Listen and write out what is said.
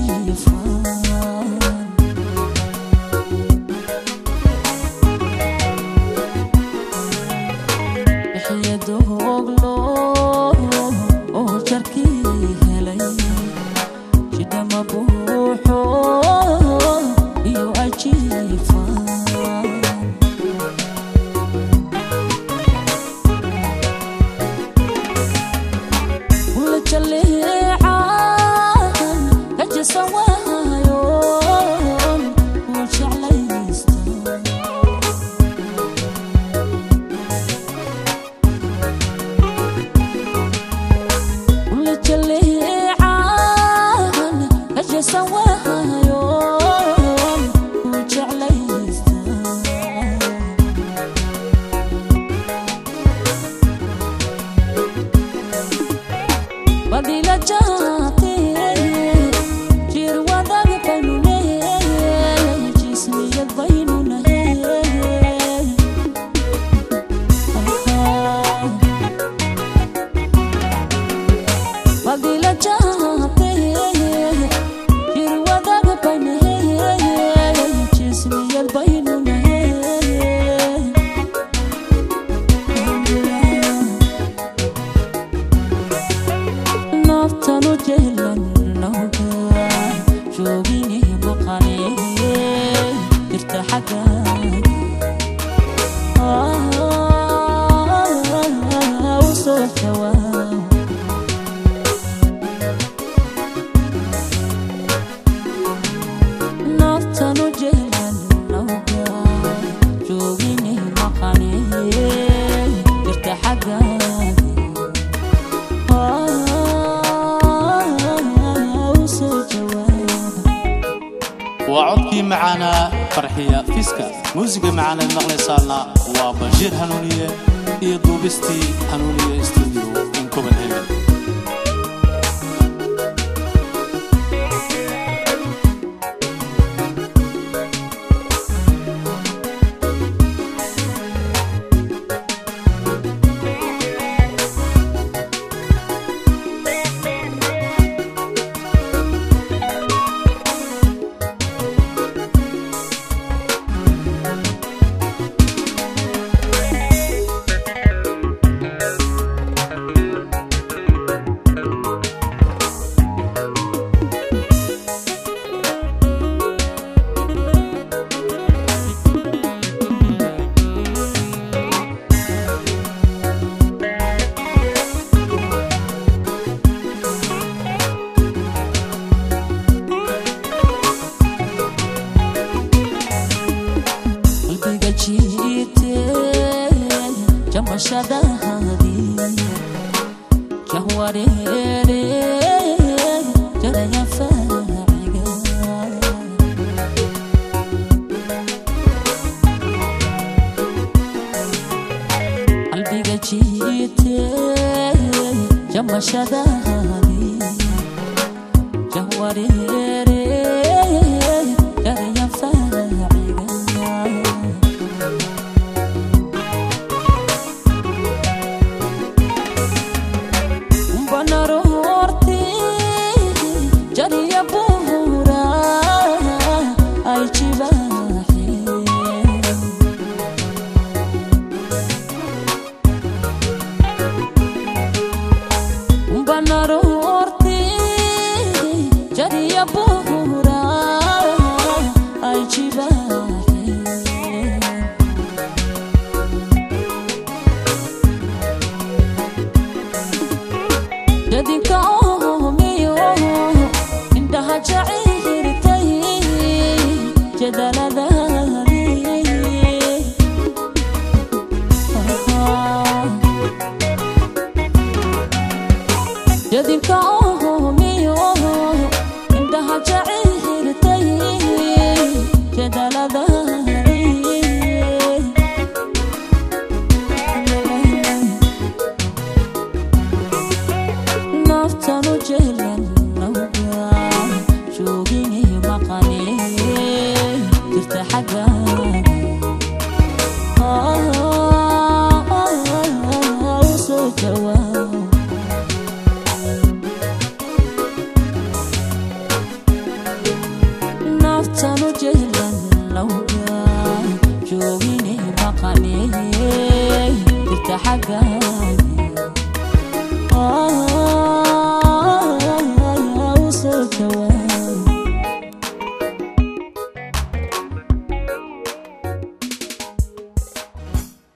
jiifaan xiyadoglo oo jarkii helay jidhama buuxo iyo ajiifaan ula jaleecan kajasan waayoon uu jeclaysta ula jaleecan kajasan waayoon uu jeclaysta badila jaate jir wadag baynu leeyahay jismiyad baynu nahay badila jaate jir wadag baynu leeyahay jismiyad baynu nahay naftanu jeelannawga joogine maqane jirta xagga u soo jawaab naftanu jeelannawga joogine maqane jirta xagga waa codkii macaanaa farxiya fiska muusiga macaanaad maqlaysaana waa bashiir hanuuniye iyo duubistii hanuuniye stuudio in copenhagen qalbiga jiite jamashadaadii jahwareere jaraya faaciga qalbiga jiite jamashadaadii jahwareere jaraya faaciga banarorti jariya buura ay jibaaxe banarorti jariya buura ay jibaaxe dadinka oomiyo indhaha jaciirtay jadaladani dadinka oomiyo indhaha jaciirtay jadaladani naftanu jeelannawga joogine maqane jirta xagga u soo jawaab